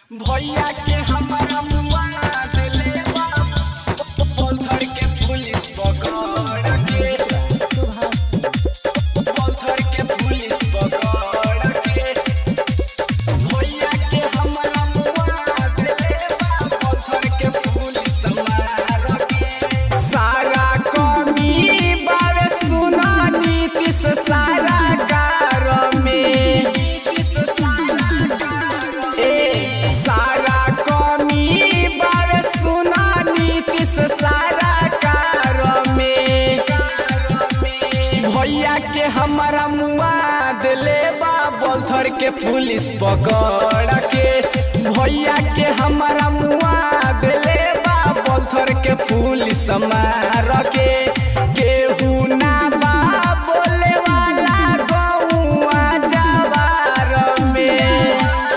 भैया के हमारा मुआ दिले बा पत्थर के पुलिस पकड़ के पत्थर के पुलिस पकड़ के भैया के हमारा मुआ दिले बा पत्थर के पुलिस मार के सारा कमी बावे सुना नीतीश सारा कार में नीतीश सारा कार ए सारा कमी बावे सुना नीतीश सारा कार में भैया के हमारा मुआ दिले बा बोलथर के पुलिस पकड़ के भैया के हमारा मुआ दिले बा बोलथर के पुलिस मार के केहू ना बा बोले वाला गौआ जवार में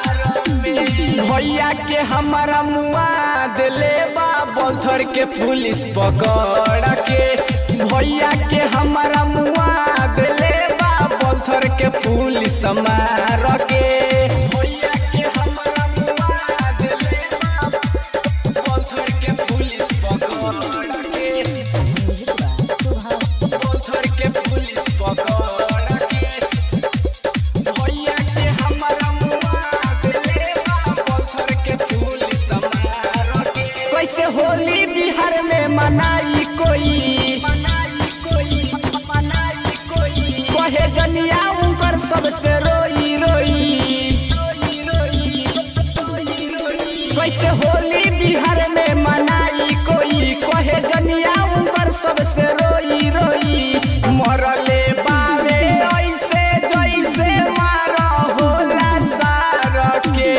भैया के हमारा मुआ दिले बा बोलथर के पुलिस पकड़ के भैया के हमारा मुआ दिले बा बोलथर के पुलिस मार के भैया के हमारा मुआ दिले बा बोलथर के पुलिस पकड़ के बोलथर के पुलिस पकड़ के भैया के हमारा मुआ दिले बा बोलथर के पुलिस मार के कैसे होली बिहार में मनाई कोई मनाई कोई मनाई कोई कहे जनिया उनकर सबसे रोई रोई कैसे होली बिहार में मनाई कोई कहे जनिया उनकर सबसे रोई रोई मरले बावे ऐसे जैसे मार होला सार के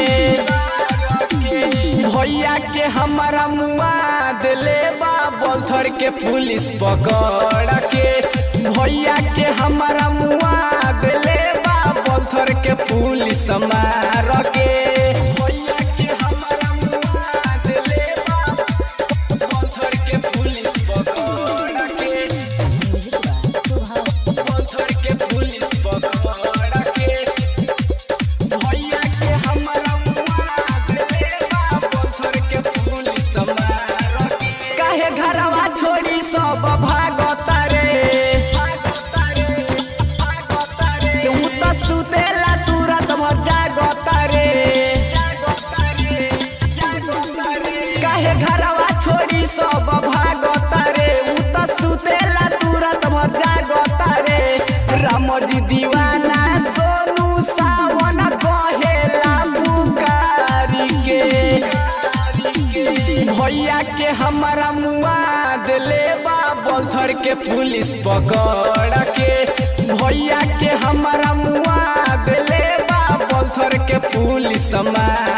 भैया के हमारा मुआ दिले बा बोलथर के पुलिस पकड़ के भैया के हमारा मुआ दिले बा बोलथर के पुलिस मार के भैया के हमारा मुआ दिले बा बोलथर के पुलिस पकड़ के बोलथर के पुलिस पकड़ के भैया के हमारा मुआ दिले बा बोलथर के पुलिस मार के काहे घरवा छोड़ी सब भागता रे उ त सुतेला तुरंत भर जागता रे काहे घरवा छोड़ी सब भागता रे उ त सुतेला तुरंत भर जागता रे राम जी दीवाना सोनू सावन कहेला पुकारी के भैया के हमारा मुआ दिले बा बोलथर के पुलिस पकड़ के भैया के हमारा मुआ दिले बा बोलथर के पुलिस मार